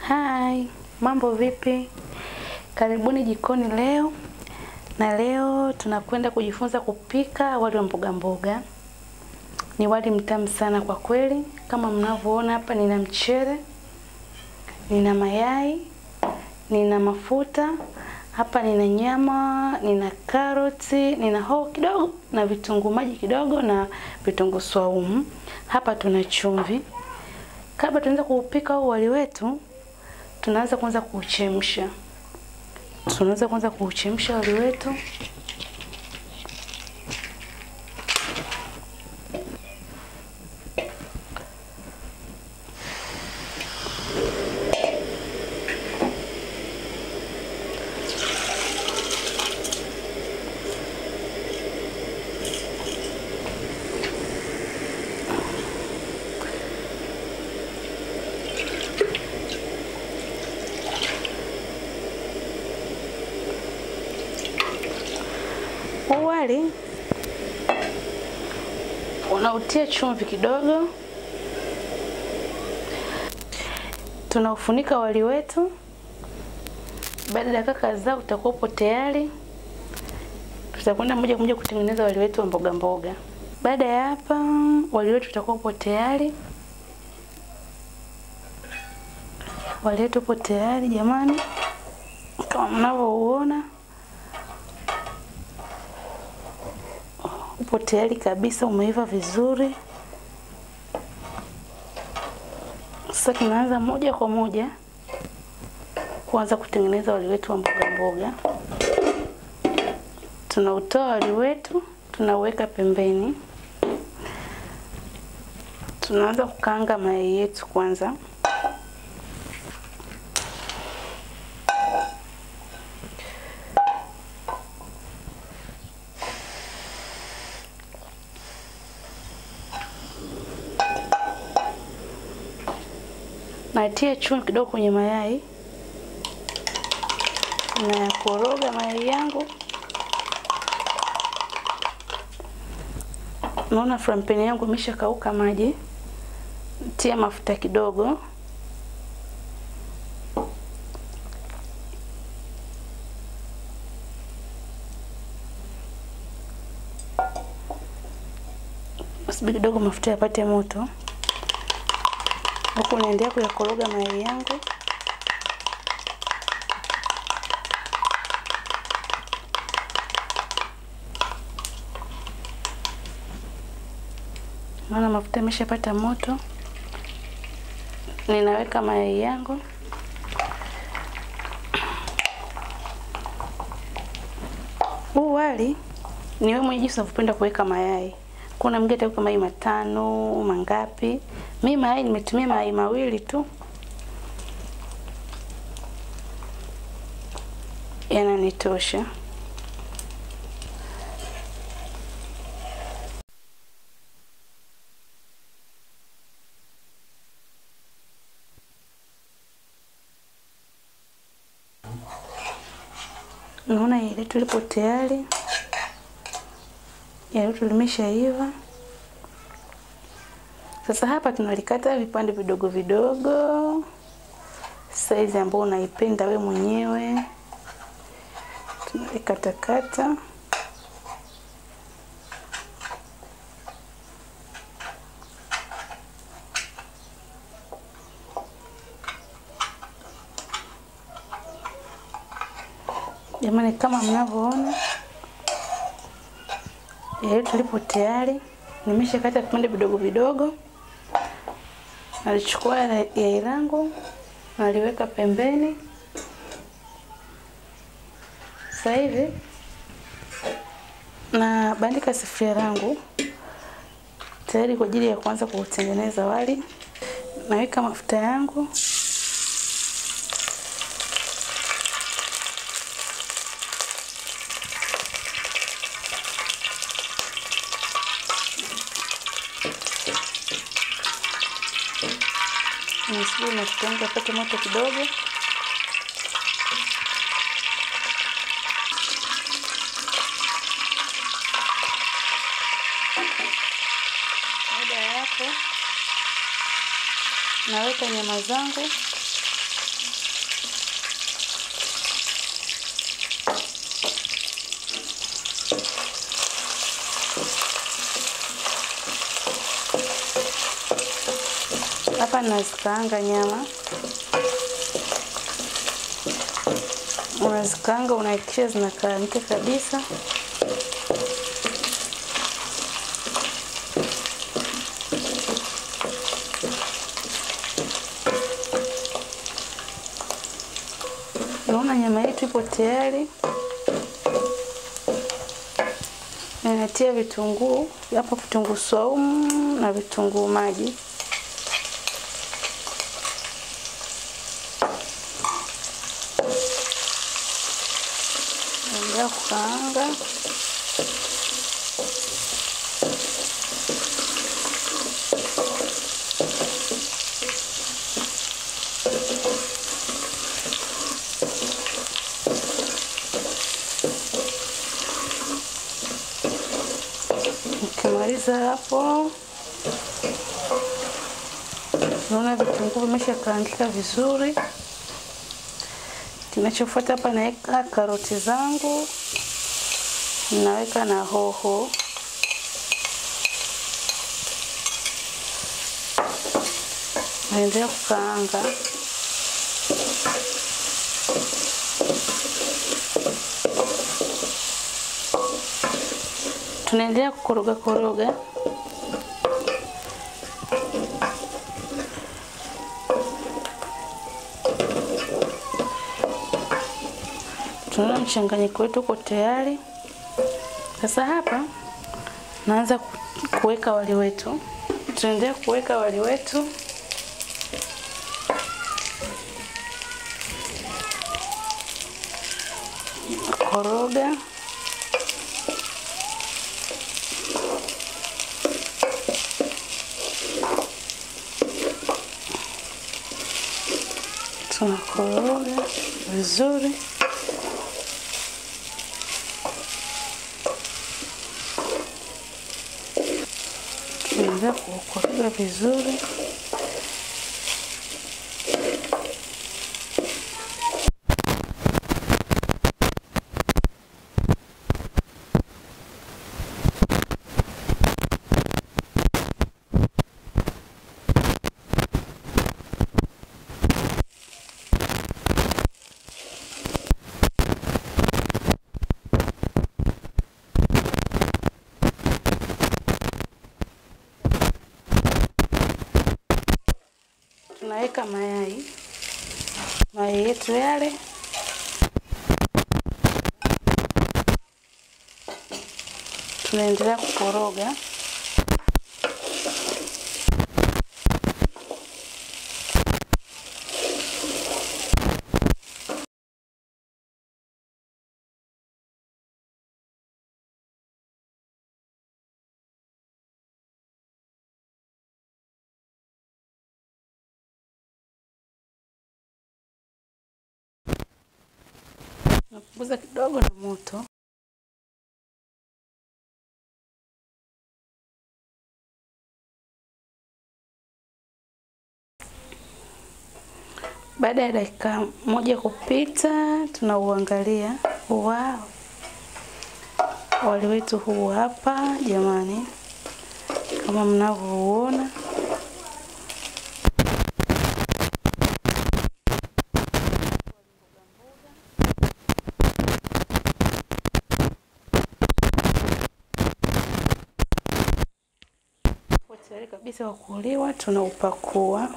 Hai, mambo vipi? Karibuni jikoni leo. Na leo tunakwenda kujifunza kupika wali wa mboga mboga. Ni wali mtamu sana kwa kweli. Kama mnavyoona hapa nina mchele, nina mayai, nina mafuta, hapa nina nyama, nina karoti, nina hoho kidogo na vitunguu maji kidogo na vitunguu swaumu. Hapa tuna chumvi. Kabla tuanze kuupika huu wali wetu, tunaanza kwanza kuuchemsha. Tunaanza kwanza kuuchemsha wali wetu. Huu wali unautia chumvi kidogo, tunaufunika wali wetu. Baada ya dakika kadhaa utakuwa upo tayari, tutakwenda moja kwa moja kutengeneza wali wetu wa mboga mboga. Baada ya hapa, wali wetu utakuwa upo tayari. Wali wetu upo tayari jamani, kama mnavyouona. upo tayari kabisa, umeiva vizuri. Sasa tunaanza moja kwa moja kuanza kutengeneza wali wetu wa mboga mboga. Tunautoa wali wetu, tunauweka pembeni. Tunaanza kukaanga mayai yetu kwanza. natia chumvi kidogo kwenye mayai na koroga mayai yangu. Naona frampeni yangu imeshakauka maji, tia mafuta kidogo, subiri kidogo mafuta yapate moto huku naendelea kuyakoroga mayai yangu. Naona mafuta yameshapata moto, ninaweka mayai yangu. Huu wali ni wewe mwenyewe jinsi unavyopenda kuweka mayai. Kuna mwingine ataweka mayai matano, mangapi. Mimi mayai nimetumia mayai mawili tu, yananitosha. Naona yai letu lipo tayari, yai letu limeshaiva. Sasa hapa tunalikata vipande vidogo vidogo, saizi ambayo unaipenda we mwenyewe, tunalikatakata. Jamani, kama mnavyoona yai letu lipo tayari, nimeshakata vipande vidogo vidogo nalichukua yai langu naliweka pembeni. Sasa hivi na bandika sufuria langu tayari kwa ajili ya kuanza kutengeneza wali. Naweka mafuta yangu nisubiri mafuta yangu yapate moto kidogo. Baada ya hapo naweka nyama zangu Hapa nazikaanga nyama, unazikaanga unahakikisha zinakaangika kabisa. Naona nyama yetu ipo tayari. Ninatia vitunguu hapo, vitunguu saumu na vitunguu maji. Naendelea kukaanga. Nikimaliza hapo, naona vitunguu vimeshakaangika vizuri. Kinachofuata hapa, naweka karoti zangu, naweka na hoho, naendelea kukaanga. Tunaendelea kukoroga koroga. Tunaona mchanganyiko wetu uko tayari. Sasa hapa naanza ku- kuweka wali wetu. Tunaendelea kuweka wali wetu. Koroga. Tunakoroga vizuri. Tunaendelea kukoroga vizuri. Tunaweka mayai, mayai yetu yale tunaendelea kukoroga. Napunguza kidogo na moto. Baada ya dakika moja kupita, tunauangalia. Wow, wali wetu huu hapa jamani, kama mnavyouona. Upo tayari kabisa wa kuliwa, tunaupakua.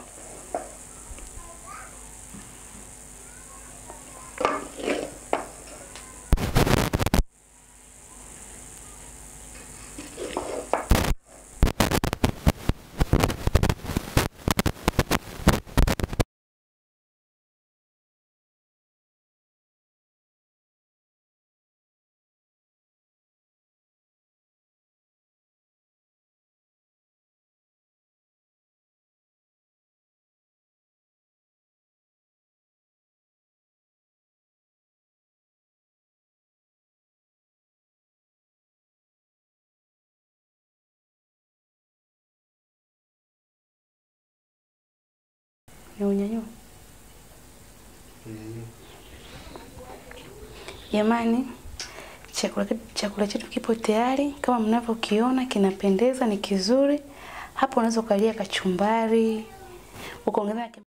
Ya unyanyua. Jamani, chakula chakula chetu kipo tayari kama mnavyokiona, kinapendeza, ni kizuri. Hapo unaweza ukalia kachumbari, ukaongeza